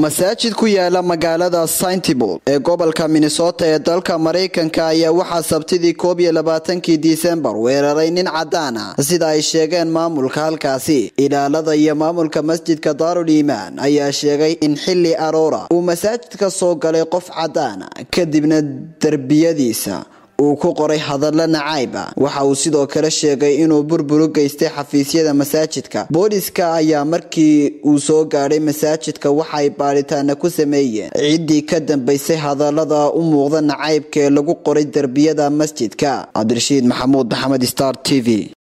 masaajid ku yaala magaalada saintibul ee gobolka minnesota ee dalka maraykanka ayaa waxaa sabtidii koob iyo labaatankii disembar weeraray nin cadaan ah sida ay sheegeen maamulka halkaasi ilaalada iyo maamulka masjidka daarul iimaan ayaa sheegay in xili aroora uu masaajidka soo galay qof cadaan kadibna derbiyadiisa uu ku qoray hadallo nacayb ah waxa uu sidoo kale sheegay inuu burburu geystay xafiisyada masaajidka booliska ayaa markii uu soo gaadhay masaajidka waxaay baadhitaana ku sameeyeen ciddii ka dambaysay hadallada u muuqda nacaybka ee lagu qoray derbiyada masjidka cabdirashiid maxamuud maxamed star t v